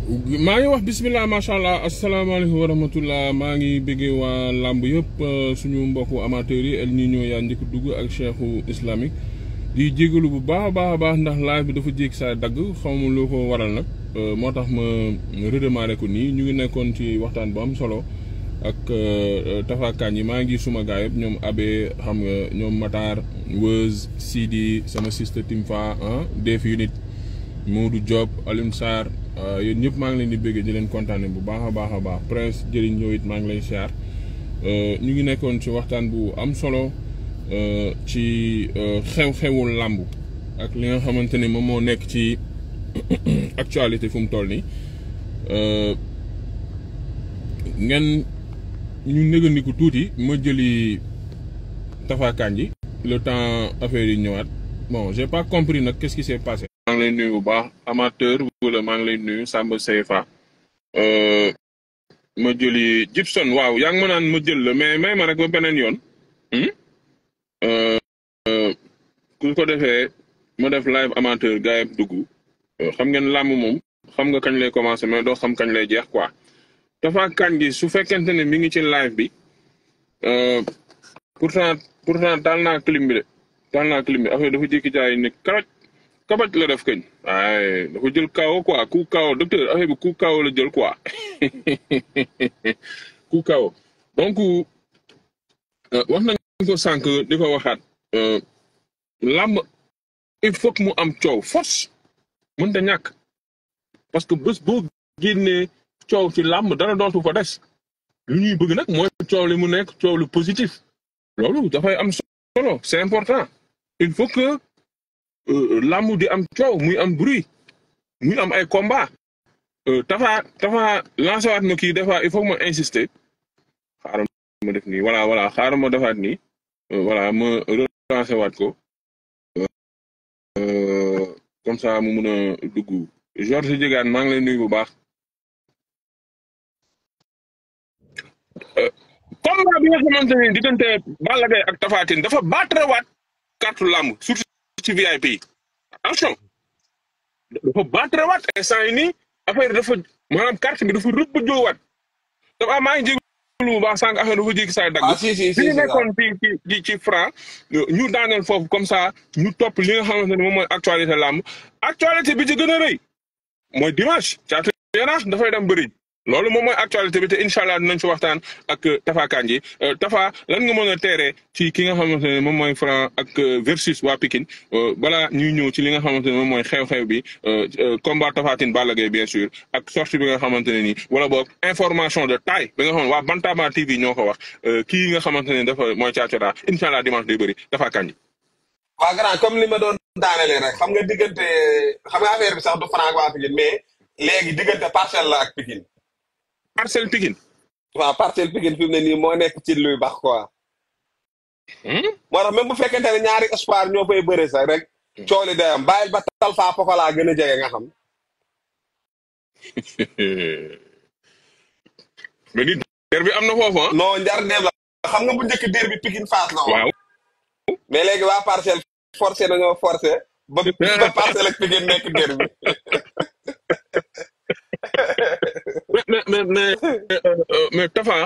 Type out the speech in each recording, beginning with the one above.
maa ngi wax bisimilah macha allah asalaamaaleykum wa rahmatullah maa ngi bëggee waa làmb yëpp suñu mbokku amateurs yi El Niño yaa njëkk dugg ak cheikhu islamique di jégalu bu baax a baax a baax ndax live bi dafa jéeg saa dagg xaw ma loo ko waral nag moo tax ma redémarré ko nii ñu ngi nekkoon ci waxtaan bu am solo ak tafakaan yi maa ngi suma gaa yëpp ñoom Abe xam nga ñoom Matar Weuz Sidi sama sister Timfa ah Def Unit Modou Diop Alioune Sarr yéen ñëpp maa ngi leen di bëggee di leen kontaane bu baax a baax a baax prince jëriñ ñëw it maa ngi lay siyaar ñu ngi nekkoon ci waxtaan bu am solo ci xew-xewul làmb ak li nga xamante ni moom moo nekk ci actualité fu mu toll nii ngeen ñu négandiku tuuti ma jëli tafaakaan ji le temps affaire yi ñëwaat bon j'ai pas compris nag qu'est-ce qui s'est passé maa ngi lay nuyu bu baax amateur wala maa ngi lay nuyu Samba Seyfa ma jëli Gibson waaw yaa ngi ma naan ma jël la mais may ma rek ba beneen yoon ku ko defee ma def live amateur gars yi dugg xam ngeen làmb moom xam nga kañ lay commencer mais doo xam kañ lay jeex quoi dafa kañ gi su fekkente ne mi ngi ci live bi pourtant pourtant taal naa clim bi de taal naa clim bi affaire dafa jékki jaay ne karaj kabaj la def kañ waaye dafa jël kawo quoi ku kawo docteur affaire bi ku kawo la jël quoi ku kawo donc wax nañ ko sànq di ko waxaat làmb il faut que mu am coow force mën ta ñàkk parce que bés boo génnee coow ci làmb dara dootu fa des lu ñuy bëgg nag mooy coow li mu nekk coow lu positif loolu dafay am solo c'est important il faut que làmb di am coow muy am bruit muy am ay combat tafa tafa lancé waat ma kii des fois il faut ma insister xaaral ma def nii voilà voilà xaaral ma defaat nii voilà ma relancé waat ko comme ça mu mun a dugg Georges Diegane maa ngi lay nuyu bu baax combat bi nga xamante ne diggante Balla Gaye ak Tapha Tine dafa battre waat carte làmb surtout ci VIP yi attention dafa battre waat instant yi nii affaire dafa maanaam carte bi dafa rëbb joowaat dafa maa ngi jégalu bu baax sànq affaire dafa jékki saa dagg. ah si si si ñu nekkoon ci ci ci franc ñu daaneel foofu comme ça ñu topp li nga xamante ne moom mooy actualité làmb actualité bi ci gën a rëy mooy dimanche caatu yaraax dafay dem bëri loolu moom mooy actualité bi te incha allah dinañ ci waxtaan ak Tafa Kandji Tafa lan nga mën a teeree ci ki nga xamante ne moom mooy franc ak versus waa Pikine balaa ñuy ñëw ci li nga xamante ne moom mooy xew-xew bi combat Tapha Tine Balla Gaye bien sûr ak sortie bi nga xamante ne nii wala boog information de taille bi nga xam ne waa Bantamba TV ñoo ko wax kii nga xamante ne dafa mooy Thiatou Yarakh incha allah dimanche day bëri Tafa Kandji. waa grand comme li ma doon daanelee rek xam nga diggante xam nga affaire bi sax du franc waa Pikine mais léegi diggante parcelle la ak Pikine. Parcelles Pikine. waaw parcelle Pikine fi mu ne nii moo nekk ci luy baax quoi. moo tax même bu fekkente ne ñaari espoir ñoo fay bëre sax rek. cooli day am bàyyil ba Talfa Pokola gën a jege nga xam. mais ni der bi am na foofu ah. non njar ndeem la xam nga bu njëkk der bi Pikine Fass la waaw. mais léegi waa parcelle forcé nañoo forcé. ba ba parcelle ak Pikine nekk der bi. mais mais mais mais Tafa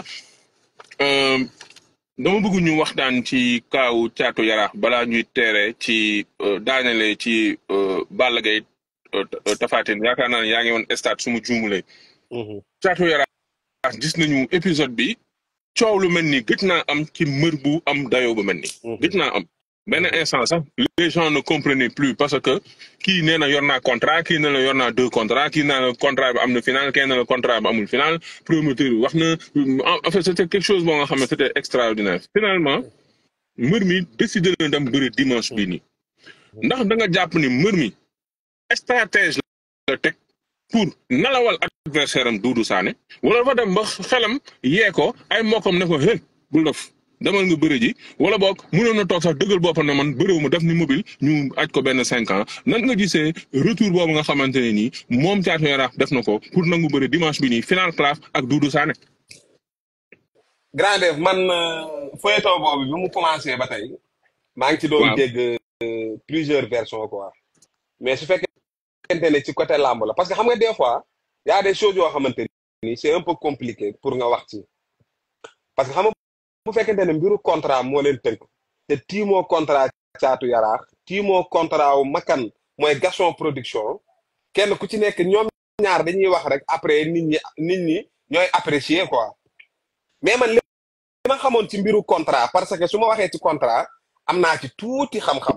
dama bëgg ñu waxtaan ci kaawu Thiatou Yarakh balaa ñuy teere ci daanele ci Balla Gaye Tapha Tine yaakaar naa ne yaa ngi woon stade su ma juumulee. Thiatou Yarakh gis nañu épisode bi coow lu mel ni gëj naa am ci mbër bu am dayoo bu mel ni. gëj naa am benn instant sax les gens ne comprenaient plus parce que kii nee na yor naa contrat kii nee na yor naa deux contrats kii nee na contrat bi am na final kii nee na contrat bi amul final promoteur bi wax na en fait c'était quelque chose boo nga xam ne c'était extraordinaire finalement mbër mi décidé na dem bëri dimanche bii nii ndax da nga jàpp ni mbër mi stratège la teg pour nalawal adversaire am Doudou Sané wala dafa dem ba xelam yee ko ay mbokkam ne ko hé bul def demal nga bëri ji wala boog mënoon na toog sax dëggal boppam ne man bëriwu ma def ni mobile ñu aj ko benn cinq ans nan nga gisee retour boobu nga xamante ne nii moom Thiatou Yarakh def na ko pour nangu bëri dimanche bi nii final claf ak Doudou Sané. grand def man feuilleton boobu bi mu commencé ba tey. maa ngi ci doon dégg plusieurs versions quoi. mais su fekkente ne ci côté làmb la parce que xam nga des fois y a des choses yoo xamante ni c'est un peu compliqué pour nga wax ci parce que xam nga bu fekkente ne mbiru contrat moo leen tënk te tiimoo contrat caatu yaraax tiimoo contrat wu makan mooy Gaston production kenn ku ci nekk ñoom ñaar dañuy wax rek après nit ñi nit ñi ñooy apprécier quoi mais man li ma xamoon ci mbiru contrat parce que su ma waxee ci contrat am naa ci tuuti xam-xam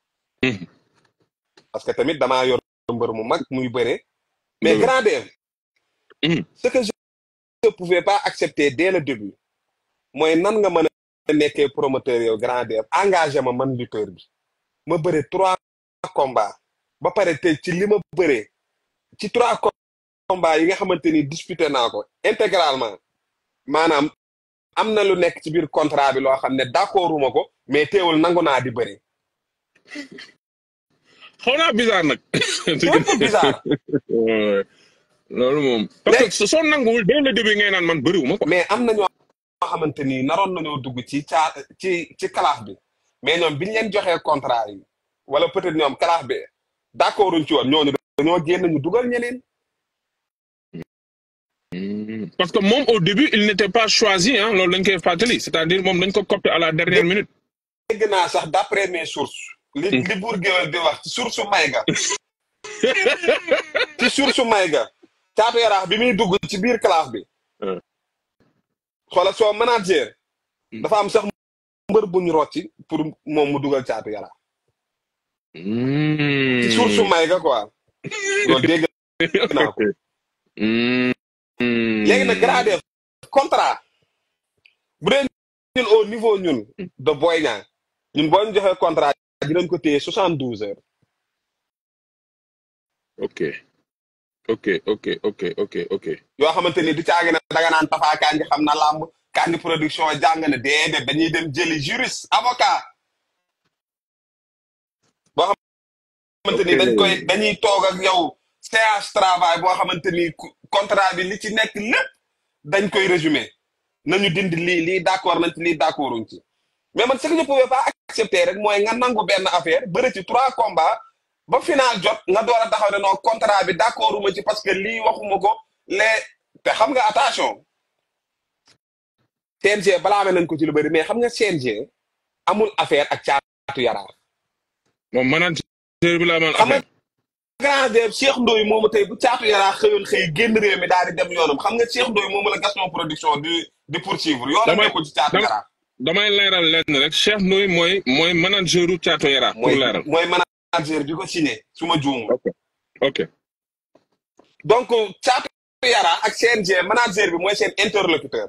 parce que tamit damaa yor mbër mu mag muy bëre mais grand def ce que je ne pouvais pas accepter dès le début mooy nan nga mën a nekkee promoteur yow grand def engagé ma man lutteur bi ma bëre trois combats ba pare tey ci li ma bëree ci trois combats yi nga xamante ni disputé naa ko intégralement maanaam am na lu nekk ci biir contrat bi loo xam ne d'accorduma ko mais teewul nangu naa di bëri. xaw naa bizarre nag. c'est un peu bizarre. loolu moom. parce que soo nanguwul dès le début ngay naan man bëriwuma ko. mais am na ñoo xamante ni naroon nañoo dugg ci caa ci ci kalaaf bi mais ñoom biñ leen joxee contrat yi wala peut-être ñoom kalaaf bi d'accorduñ ci woon ñooñu dañoo génn ñu dugal ñeneen. parce que moom au début il n'était pas choisi ah loolu dañ koy fàttali c'est-à-dire moom dañ ko copté à la dernière minute. dégg naa sax d'après mes sources. li li buur géwél di wax ci source Mayga. ci source Mayga. caatu yaraax bi muy dugg ci biir classe bi. xoolal soo manager. dafa am sax mbër bu ñu rocci pour moom mu dugal caatu yaraax. ci source Mayga quoi. loolu dégg naa ko. léegi nag gradé contrat bu dee ñun au niveau ñun de Boy Niang ñun boo ñu joxee contrat dinañ ko téye soixante douze heures. ok ok ok ok ok ok. yoo xamante ni du caagi na danga naan Tapha Kandji xam na làmb Kandji production jàng na déedéet dañuy dem jëli juriste avocat. boo xamante ni dañ koy dañuy toog ak yow. séance travail boo xamante ni contrat bi li ci nekk lépp dañ koy résumé nañu dindi lii lii d'accord nañ ci lii d'accorduñ ci mais man ce que je pouvais pas accepter rek mooy nga nangu benn affaire bëri ci trois combats ba final jot nga door a taxaw ne non contrat bi d'accorduma ci parce que lii waxuma ko les te xam nga attention CNG balaa amee nañ ko ci lu bëri mais xam nga CNG amul affaire ak caatu yaraax. moom manager bi la amal affaire. grand def Cheikh Ndoye moomu tey bu caatu yaraa xëyoon xëy génn réew mi daal di dem yoonam xam nga Cheikh Ndoye moomu la Gaston production di di poursuivre yoonam nekkul ci caatu yaraa damay leeral leen rek Cheikh Ndoye mooy mooy manager u caatu yaraa pour leeral mooy manager bi ko signé su ma juumu ok ok donc caatu yaraa ak CNG manager bi mooy seen interlocuteur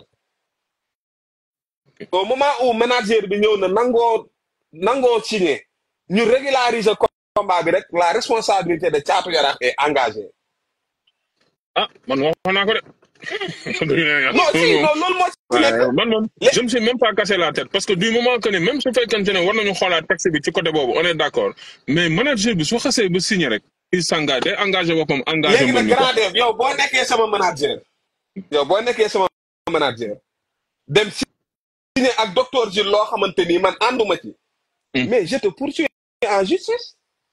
au moment où manager bi ñëw na nangoo nangoo signé ñu régulariser combat bi rek la responsabilité de Thiatou Yarakh est engagée. ah man waxoon naa ko de. non si non loolu moo ci nekk. man moom je me suis même pas cassé la tête parce que du moment que ne même su fekkente ne war nañu xoolaat texte bi ci côté boobu on est d'accord mais manager bi su xasee ba signé rek. il s'engage day engagé boppam engagé. léegi nag grand yow boo nekkee sama manager. yow boo nekkee sama manager. dem signé ak docteur Gilles loo xamante ni man ànduma ci. mais je te poursuis en justice.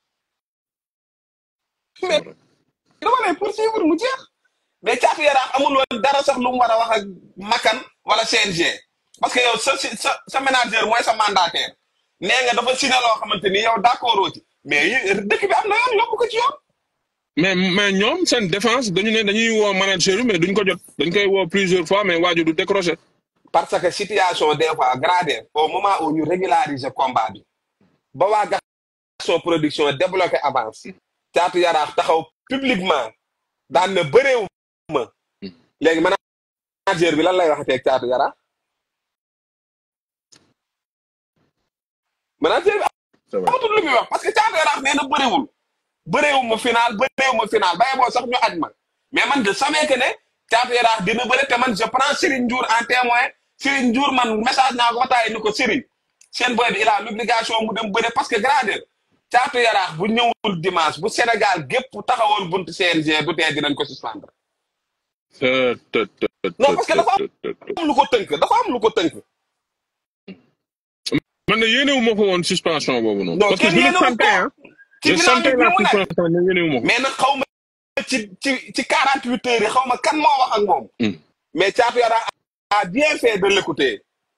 mais dama lay poursuivre mu jeex mais Thiatou Yarakh amul woon dara sax lu mu war a wax ak Makan wala CNG parce que yow sa sa sa manager mooy sa mandataire nee nga dafa signé loo xamante ni yow d'accord ci mais dëkk bi am na yoon yóbbu ko ci yoon. mais mais ñoom seen défense dañu ne dañuy woo manager bi mais duñ ko jot dañ koy woo plusieurs fois mais waaju du décrocher. parce que situation des fois gradée au moment où ñu régulariser combat bi ba waa Gaston production débloqué avance. Thiatou Yarakh taxaw publiquement daan na bëreewu ma léegi manager bi lan lay waxatee ak Thiatou Yarakh manager bi amatul lu muy wax parce que Thiatou Yarakh nee na bëreewul bëreewu ma final bëreewu ma final baye boo sax ñu aj ma mais man je savais que ne Thiatou Yarakh dina bëre te man je prends Serigne Ndiour en témoin Serigne Ndiour man message naa ko ba taay ni ko Serigne seen boy bi il a l'obligation mu dem bëre parce que grade Thiatou Yarakh bu ñëwul dimanche bu Sénégal gépp taxawoon buntu CNG du tee dinañ ko suspendre. non parce que dafa am lu ko tënk dafa am lu ko tënk. man de yéenewu ma ko woon suspension boobu noonu. non parce que kenn je le yéenewu sentais ko. hein. ci je bilan sentais bi la mu nekk. suspension mais yéenewu ma ko. mais nag xaw ma ci ci ci quarante huit heures yi xaw ma kan moo wax ak moom. mais Thiatou Yarakh a bien fait de l'écouter.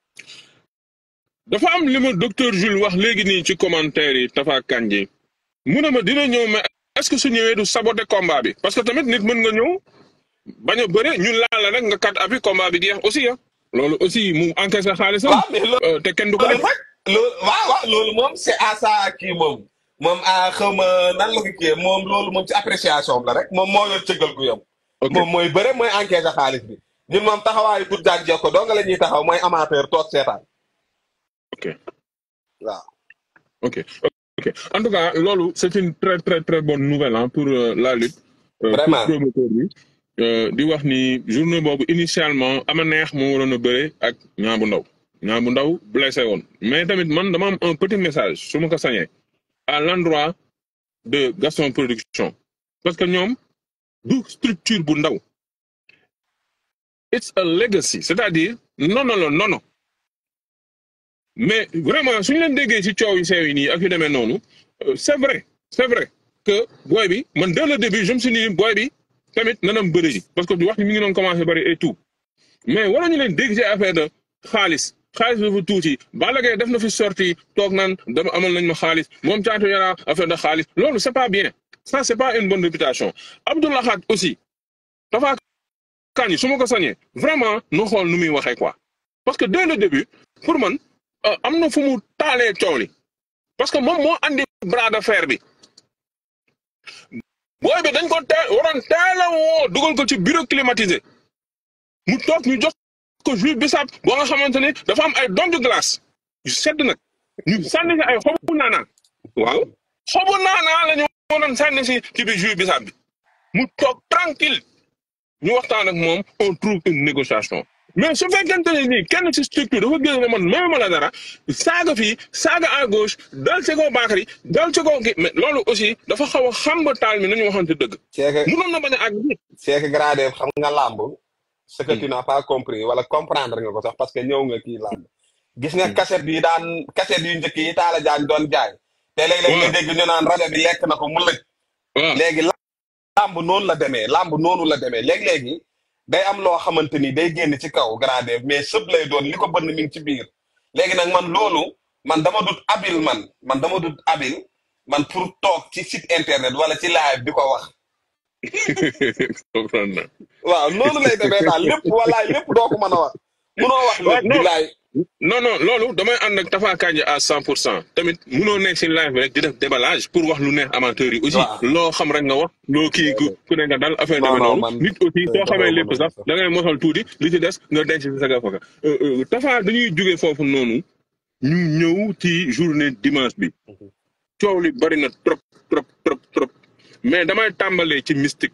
dafa am li ma docteur Jules wax léegi nii ci commentaire yi Tafa Kandji mu ne ma dina ñëw mais est-ce que su ñëwee du saboter combat bi parce que tamit nit mën nga ñëw bañ a bëre ñun laal la rek nga kat abi combat bi jeex aussi ah. loolu aussi mu encaissé xaalisam. waaw mais loolu te kenn du ko loolu nag loolu waaw waaw loolu moom c'est à ça kii moom moom a xaw ma nan la ko kii moom loolu moom ci appréciation la rek moom moo yor cëggal gu yom moom mooy bëre mooy encaissé xaalis bi ñun moom taxawaayu du jaag jekko doo nga la ñuy taxaw mooy amateur toog seetaan ok waaw ok ok en tout cas loolu c'est une très très très bonne nouvelle hein, pour euh, la lutte. Euh, Vraiment. pour promoteur bi euh, di wax ni journée boobu initialement ama neex moo waroon a bëre ak ñaa bu ndaw ñaa bu ndaw blessé woon mais tamit man dama am un petit message su ma ko sañee à l'endroit de Gaston Production parce que ñoom du structure bu ndaw it's a legacy c'est-à-dire nono la nono mais vraiment suñu leen déggee ci coow yi seew yi nii ak yu demee noonu euh, c'est vrai c'est vrai que booy bi man dès le début je me suis dit booy bi tamit nanam bëri ji parce que wax ni mi ngi doon commencé bëri et tout mais wala ñu leen dégg ci affaire de xaalis xaalis dafa tuuti Balla Gaye def na fi sorti toog naan dama amal nañ ma xaalis moom Thiatou Yarakh affaire de xaalis loolu c'est pas bien ça c'est pas une bonne réputation Abdoulaye Khat aussi dafa kañ su ma ko sañee vraiment nu xool nu muy waxee quoi parce que dès le début pour man euh, am na fu mu taalee coow li parce que moom moo andi bras de fer bi booy bi dañ ko teel waroon teel a woo dugal ko ci bureau climatisé mu toog ñu jox ko jus bisaab boo nga xamante ne dafa am ay donju glace yu sedd nag ñu sànni si ay xobu naanaa waaw xobu naanaa la ñu waroon sànni si ci biir jus bisaab bi mu toog tranquille ñu waxtaan ak moom on trouve une négociation mais su fekkente ne nii kenn ci structure dafa gën ne man même ma la dara saaga fii saaga à gauche dal ci kaw Bakary dal ci kaw kii mais loolu aussi dafa xaw a xamba taal mi nañu waxante dëgg. c'est que mënoon na bañ a àgg bi. c'est que gradé xam nga làmb ce que tu n'as pas compris wala comprendre nga ko sax parce que ñëw nga kii làmb gis nga cassette yi daan cassette yu njëkk yi Talla Diagne doon jaay te léeg-léeg nga dégg ñu naan rajo bi lekk na ko mu lëj waaw léegi làmb noonu la demee làmb noonu la demee léegi-léegi day am loo xamante ni day génn ci kaw gradé mais sëb lay doon li ko bënn mi ngi ci biir léegi nag man loolu man dama dut habile man man dama dut habile man pour toog ci site internet wala ci live di ko wax comprendre na. waaw noonu lay demee daal lépp walaay lépp doo ko mën a wax munoo wax lépp non. bilaay non non loolu damay ànd ak Tafa Kandji à cent pour cent tamit munoo nekk si live bi rek di def déballage pour wax lu neex amateurs yi aussi Waaw. loo xam rek nga wax loo kii ku ku ne nga dal affaire Non, demee non, noonu man- nit aussi soo dama xamee mën lépp a sax sax. da ngay mosal tuuti li ci des nga denc si sa gafaka Tafa dañuy jógee foofu noonu ñu ñëw ci journée dimanche bi coow li bari na trop trop trop trop mais damay tàmbalee ci mystique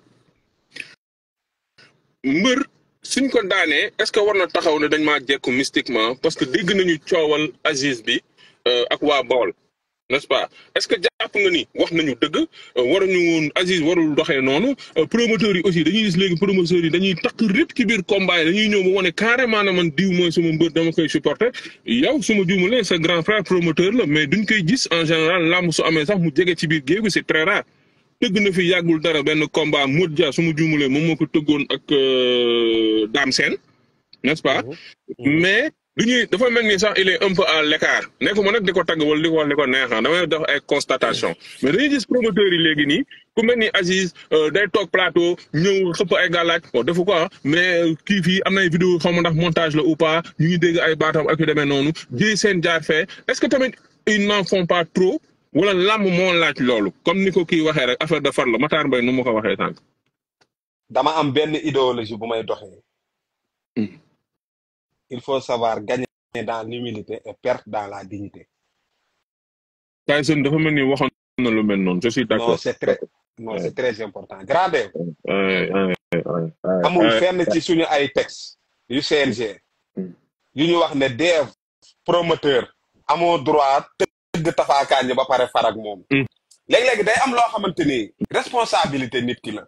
mbër suñ ko daanee est-ce que war na taxaw ne dañ maa jekku mystiquement parce que dégg nañu coowal Aziz bi euh, ak waa Bawol n'est-ce pas est-ce que jàpp nga ni wax nañu dëgg euh, waruñu woon Aziz warul doxee noonu euh, promoteurs yi aussi dañuy gis léegi promoteurs yi dañuy takk rip ci biir combat yi dañuy ñëw ba wane carrément ne man diw mooy sama mbër dama koy supporter yow suma juumalee sa grand frère promoteur la mais duñ koy gis en général làmb su amee sax mu jege ci biir géew gi c'est très rare tëgg na fi yàggul dara benn combat Modou Dia su ma juumalee moom moo ko tëggoon ak euh, Dame Sène n'est-ce pas mais du ñuy dafa mel ni sax il est un peu à l'écart nekkuma nag di ko tagg wala di ko wax di ko neexam damay def ay constatation mais dañuy gis promoteurs yi léegi nii ku mel ni Aziz euh, day toog plateau ñëw xëpp ay gàllaaj bon defu ko ah mais kii fii am na ay vidéo xaw ma ndax montage la ou pas ñu ngi dégg ay baatam ak yu demee noonu jéy seen jaar fee est-ce que tamit ils n'en font pas trop wala làmb moo laaj loolu comme ni ko kii waxee rek affaire de far la Matar Mbaye nu ma ko waxee sànq. dama am benn idéologie bu may doxee Hmm. il faut savoir gagner dans l'humilité et perdre dans la dignité Tyson dafa mel ni waxoon na lu mel noonu je suis non d'accord. c'est très non c'est très important grandeur Ouais, ouais, ouais, ouais, amul ouais. fenn ci suñu ay texte yu CNG Hmm. yu ñu wax ne dev promoteur amoo droit tëgg Tafa Kandji ba pare far ak moom Hmm. léegi-léegi day am loo xamante ni responsabilité nit ki la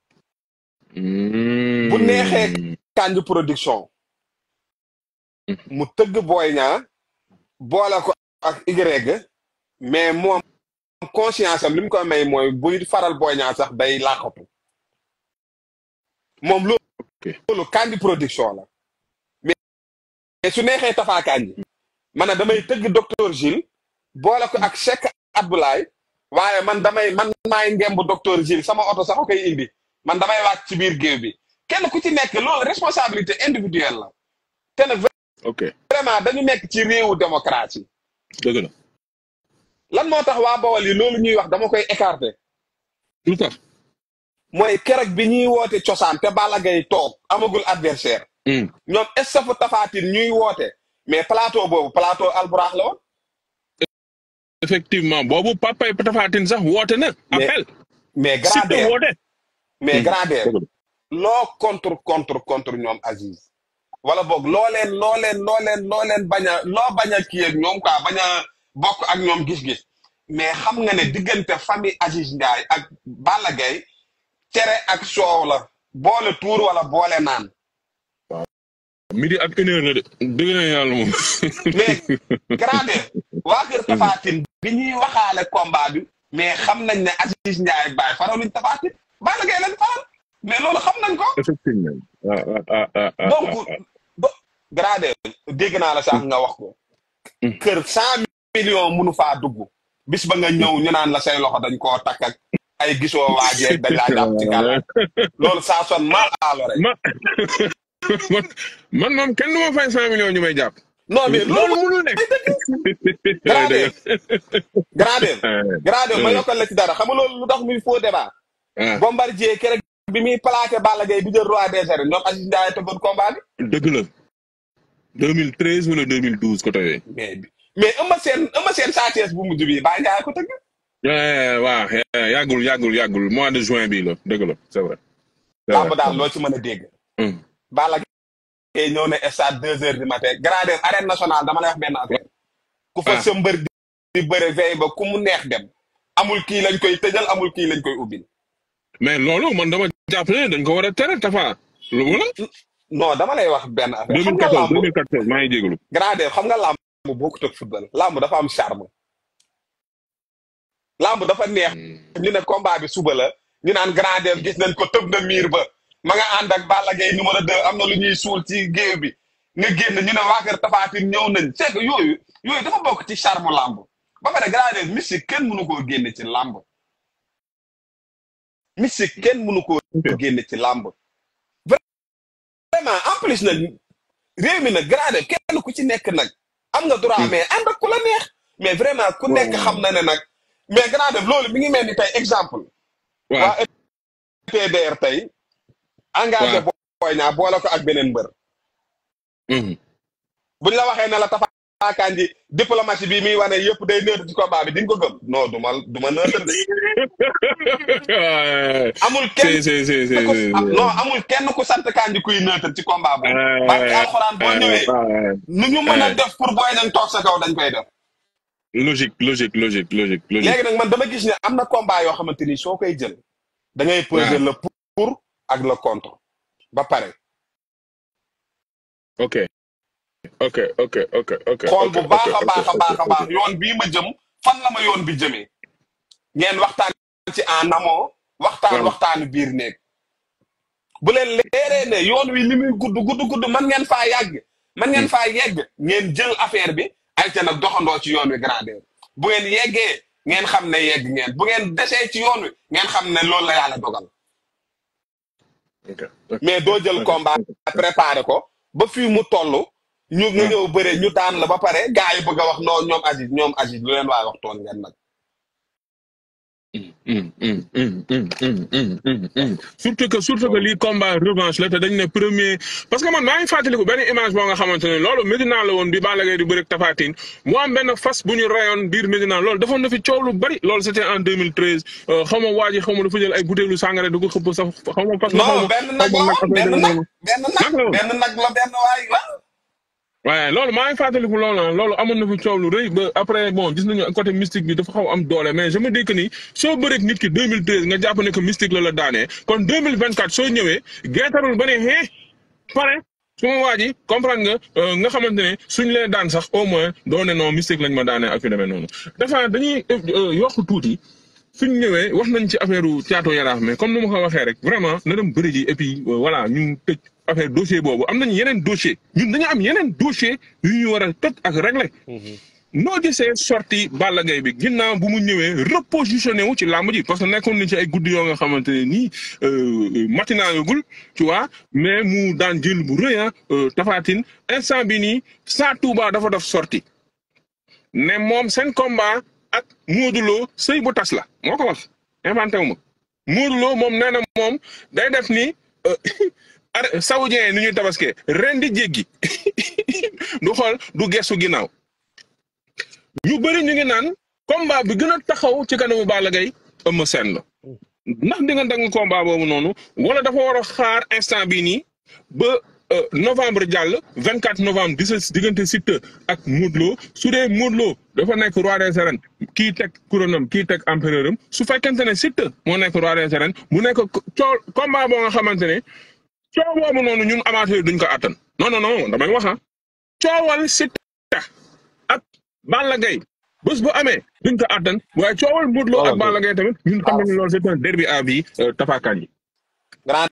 Mm. bu neexee Kandji production mu tëgg Boy Niang boole ko ak Y mais moom conscience am li mu koy may mooy buy faral Boy Niang sax day làqatu moom loolu ok loolu Kandji production la mais su neexee Tafa Kandji man damay tëgg docteur Gilles boole ko ak Cheikh Abdoulaye waaye man damay man maay ngemb docteur Gilles sama oto sax koy indi man damay wàcc ci biir géew bi kenn ku ci nekk loolu responsabilité individuelle la te nag ok vraiment dañu nekk ci réewu démocratie dëgg la lan moo tax waa Bawol yi loolu ñuy wax dama koy écarter lu tax mooy keroog bi ñuy woote cosaan te Balla Gaye toog amagul adversaire Hmm. ñoom estafu Tafatine ñuy woote mais plateau boobu plateau alburax la woon effectivement boobu papay Tafatine sax woote na Mais- appel mais site grandeur woote mais Hmm. grandeur dëgg la loo contre contre contre ñoom Aziz wala boog loo leen loo leen loo leen loo leen bañ a loo bañ a kii ak ñoom quoi bañ a bokk ak ñoom gis-gis mais xam nga ne diggante famille Aziz Ndiaye ak Balla Gaye cere ak soow la boole tuur wala boole naan midi ak une heure la de dëgg na yàlla moom mais grandeur waa kër Tafatine bi ñuy waxaale combat bi mais xam nañ ne Aziz Ndiaye baay faraluñ Tafatine Balla Gaye lañ faral mais loolu xam nañ ko effectivement ah ah ah ah ah donc do grandeur dégg naa la sax nga wax ko Mm. kër cent millions munu faa dugg bis ba nga ñëw ñu naan la say loxo dañ koo takk ak ay gisoo waajeeg dañ laa jàpp ci gàllankoor loolu ça sonne mal à l'oreille ma man man moom kenn du ma fay cent millions ñu may jàpp. non mais loolu mënul nekk. grandeur grandeur grandeur ma yokkal la ci dara xam nga loolu lu tax muy faux débat ah Bombardier keroog bi muy plaqué Balla Gaye bi jël roi des arènes ñoom Aziz Ndiaye tëggoon combat bi dëgg la 2013 wala 2012 côté yooyu. mais mais Eumeu Sène Eumeu Sène Sa Thiès bu mujj bi Baye Ndiaye ko tëgg Eh, waaw eh, yàggul yàggul yàggul mois de juin bii la dëgg la c'est vrai. c'est lamb vrai. daal loo ci mën a dégg Hum. Balla Gaye ñëw ne stade deux heures du matin grandeur arène nationale dama lay wax benn affaire ku fa Ah. sa mbër di di bëre veille ba ku mu neex dem amul kii lañ koy tëjal amul kii lañ koy ubbil mais loolu man dama jàpp ne dañ ko war a tere Tafa. lu wala non dama lay wax benn affaire xam nga 2014 lamb 2014 maa ngi jégalu. grandeur xam nga lamb bokkut ak football lamb dafa am charme lamb dafa neex ñu ne combat bi suba la ñu naan grandeur gis nañ ko tëb na miir ba ma nga ànd ak Balla Gaye numéro 2 am na lu ñuy suul ci géew bi nga génn ñu ne waa kër Tapha Tine ñëw nañ c'est que yooyu yooyu dafa bokk ci charme lamb ba pare grandeur mystique kenn mënu koo génne ci lamb mystique kenn mënu koo génne ci lamb vraiment en plus nag réew mi nag grandeur kenn ku ci nekk nag am nga droit mais ànd ak ku la neex mais vraiment ku nekk xam na ne nag mais grandeur loolu mi ngi mel ni tey exemple waaw waa TDR tey engagé Waaw. Boy Niang boole ko ak beneen mbër Mhm. buñ la waxee ne la Tapha Kandji diplomatie bi muy wane yëpp day neutre ci combat bi di nga ko gëm non du ma du ma neutre de amul kenn si si si si ku si. non amul kenn ku sant Kandji kuy neutre ci combat boobu barke alxuraan boo ñëwee nu ñu mën a def pour Boy Niang toog sa kaw dañ koy def logique logique logique logique logique. léegi nag man dama gis ne am na combat yoo xamante ni soo koy jël da ngay peser le pour ak le contre ba pare ok ok ok ok ok. xool ok, bu baax ok, a ok, baax a ok, baax a ok. baax yoon bii ma jëm fan la ma yoon bi jëmee ngeen waxtaan ci en amont waxtaan Waaw. waxtaanu biir néeg bu leen leeree ne yoon wi li muy gudd gudd gudd man ngeen faa yàgg man ngeen faa yegg ngeen jël affaire bi ay ca nag doxandoo ci yoon wi grandeur bu ngeen yeggee ngeen xam ne yegg ngeen bu ngeen desee ci yoon wi ngeen xam ne loolu la yàlla dogal ok mais doo jël combat préparé ko ba fii mu toll ñu nga ñëw bëre ñu daan la ba pare gars yi bëgg a wax non ñoom Aziz ñoom Aziz lu leen waay wax toon ngeen nag Mm, mm, mm, mm, mm, mm, mm, mm. surtout que surtout que lii combat revanche la te dañ ne premier parce que man maa ngi fàttaliku benn image boo nga xamante ne loolu Medina la woon bi Balla Gaye di bëre ak Tapha Tine mu am benn fas bu ñu rayoon biir Medina loolu defoon na fi coow lu bari loolu c'était en 2013 euh, xaw ma waa ji xaw ma dafa jël ay butéelu sangare du ko xëpp sax xaw ma fas la xaw non ma benn nag la woon benn nag benn nag benn nag la benn waay la waaye loolu maa ngi fàttaliku loolu ah loolu amoon na fi coow lu rëy ba après bon gis nañu côté mystique bi dafa xaw am doole mais je me dis que ni soo bëreeg nit ki 2013 nga jàpp ne que mystique la la daanee kon 2024 soo ñëwee geetarul ba ne hee pare su ma waa ji comprendre nga euh, nga xamante ne suñ leen daan sax au moins doo ne non mystique lañ ma daanee ak yu demee noonu dafa dañuy euh, yokk tuuti suñ ñëwee wax nañ ci affaire Thiatou Yarakh mais comme ni ma ko waxee rek vraiment na dem bëri ji et puis voilà ñu tëj affaire dossier boobu am nañ yeneen dossier ñun dañu am yeneen dossier yu ñu war a tëj ak régler noo gisee sorti Balla Gaye bi ginnaaw bu mu ñëwee repositionné wu ci làmb ji parce que nekkoon nañ ci ay guddi yoo nga xamante ne nii matinaayagul tu vois mais mu daan jël bu rëy ah Tafatine instant bi nii saa Touba dafa def sorti ne moom seen combat ak Modou Lo sëy bu tas la moo ko wax inventé wu ma Modou Lo moom nee na moom day def ni saoudien yi ni ñuy tabaskee ren di jéggi du xool du gestu ginnaaw. ñu bëri ñu ngi naan combat bi gën a taxaw ci kanamu Balla Gaye Eumeu Sène la ndax di nga dang combat boobu noonu wala dafa war a xaar instant bii nii ba novembre jàll vingt quatre novembre di sa diggante Siteu ak Modou Lo su dee Modou Lo dafa nekk roi des arènes kii teg couronam kii teg empereur am su fekkente ne Siteu moo nekk roi des arènes mu nekk coow combat boo nga xamante ne coow boobu noonu ñun amateur duñ ko attan non non non damay wax ah coowal Siteu ak Balla Gaye bés bu amee duñ ko àttan waaye coowal Modou Lo ak Balla Gaye tamit ñun xam nañu loolu c'est un derby à vie Tapha Kandji